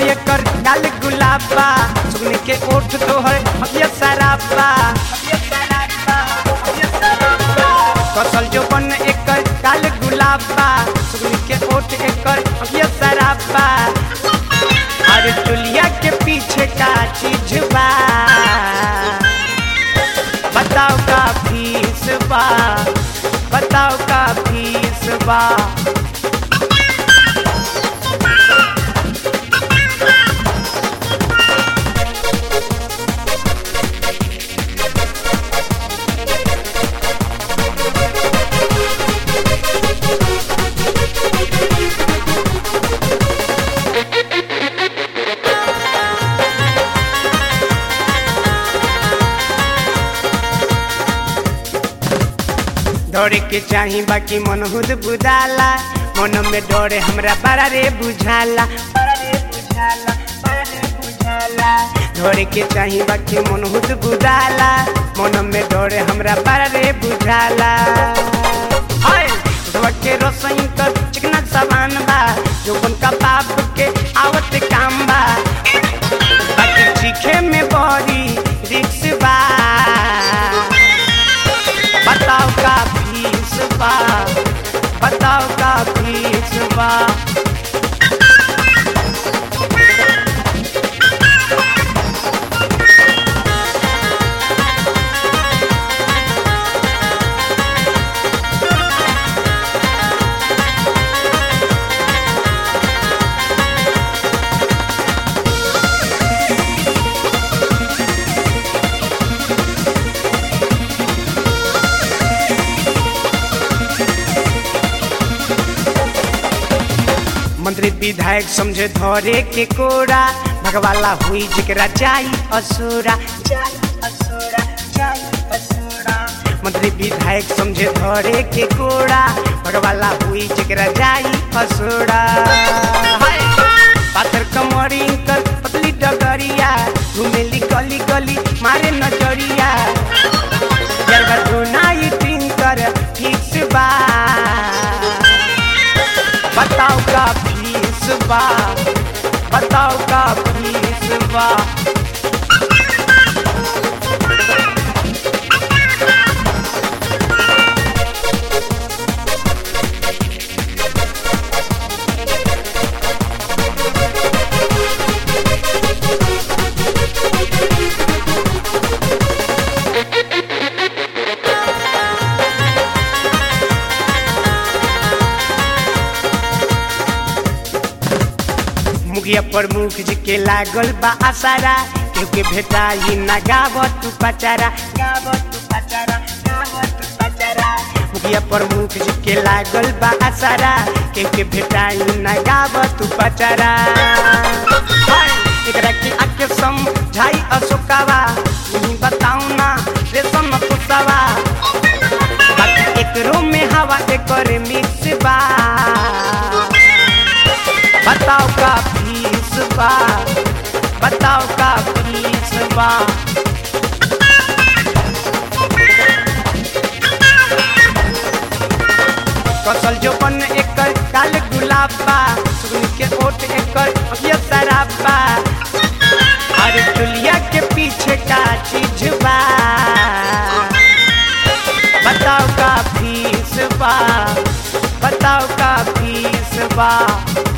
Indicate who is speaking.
Speaker 1: एकर गाल गुलाबा सुगनी के ओठ तोहर हकिया शराबा कसल जो बन एकर गाल गुलाबा सुगनी के ओठ एकर हकिया शराबा अरे चुलिया के पीछे का चीज बा बताओ का फीस बा बताओ का फीस बा दौड़े के चाही बाकी मन हुद बुझाला मन में डोरे हमरा बड़ा रे बुझाला बड़ा रे बुझाला बड़ा रे बुझाला दौड़े के चाही बाकी मन हुद बुझाला मन में डोरे हमरा बड़ा रे बुझाला हाय उठवा के रसोई कर चिकना सामान बा जो का बाप के आवत काम बा बाकी चीखे में बड़ी रिक्स बा बताओ का फीस बा बताओ का फीस बा मंत्री विधायक समझे धरे के कोरा भगवाला हुई जिकरा जाई असुरा जाई असुरा जाई असुरा मंत्री विधायक समझे धरे के कोरा भगवाला हुई जिकरा जाई असुरा हाय! पाथर कमरी कर पतली डगरिया घुमेली गली गली मारे नजरिया जरगा धुनाई टिंकर फिक्स बा बताओ का फीस बा बताओ का फीस बा मुखिया प्रमुख जी के लागल बा आसारा क्योंकि भेटा ही ना गाव तू पचारा गाव तू पचारा गाव तू पचारा मुखिया प्रमुख जी के लागल बा आसारा क्योंकि भेटा ही ना गाव तू पचारा हाय! एकरा के आके समझाई अशोकावा नहीं बताऊ ना रेशम पुसावा बाकी एकरो में हवा एकर मिक्स बा बताओ का फीस बा बताओ का फीस बा कसल जो बन एकर काल गुलाबा सुगनी के ओट एकर अभिया शराबा अरे चुलिया के पीछे का चीज बा बताओ का फीस बा बताओ का फीस बा